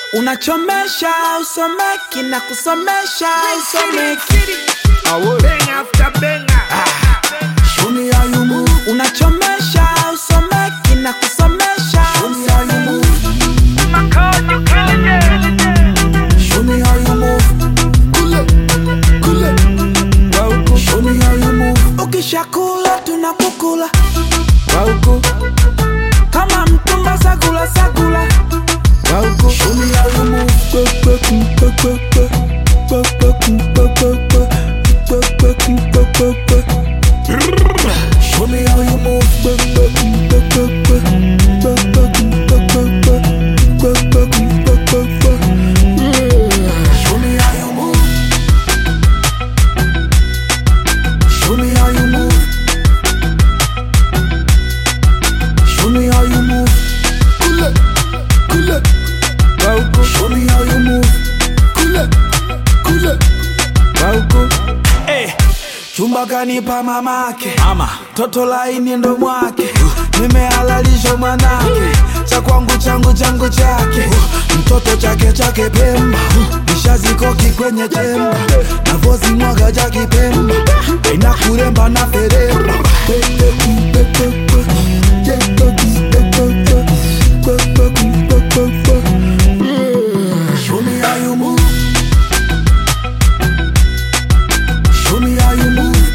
unachomesha usomeki na kusomesha usomeki Bang after banger. Show me how you move. unachomesha usomeki na kusomesha Show me how you move. Show me how you move. Kule, kule. Wauku. Show me how you move. Ukishakula tunakukula Wauku. Kama mtumba sagula sagula Wauku. Show me how you move. Kwe, kwe, kwe, kwe, kwe, kwe. Kwe, kwe, kwe, kwe, kwe, kwe. Kwe, kwe, kwe, kwe, kwe, kwe. Show me how you move. Kwe, kwe, kwe, kwe, kwe, kwe. Kwe, kwe, kwe, kwe, kwe, kwe. Kwe, kwe, kwe, kwe, kwe, kwe. Show me how you move. Show me how you move. Show me how you move. Kule, kule. Wauku. Show me how you move. Kule, kule. Wauku. Eh, chumba kanipa mamake ama toto laini ndo mwake nimehalalisha mwanake cha kwangu changu changu chake mtoto chake chake pemba nishazikoki kwenye chemba navozi mwaga ja kipemba aina kuremba na feremba Show me how you move. Show me how you move.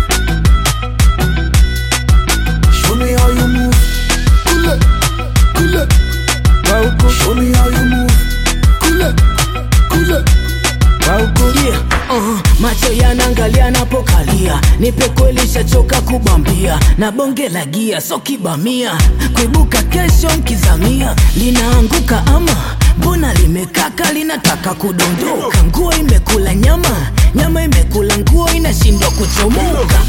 Show me how you move. Kule, kule. Wauku. Show me how you move. Kule, kule. Wauku. Yeah, uh, macho yanaangalia napokalia, nipe kweli, shachoka kubambia na bonge la gia, so kibamia kuibuka kesho nkizamia, linaanguka ama mbona limekaka, linataka kudondoka, nguo imekula nyama, nyama imekula nguo, inashindwa kuchomoka.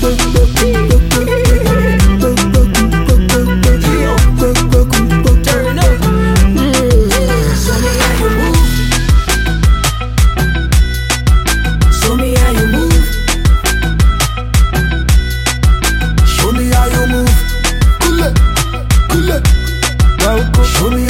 Turn up. Show me how you move. Show me how you move. Show me how you move. Kule, kule. Wauku. Show me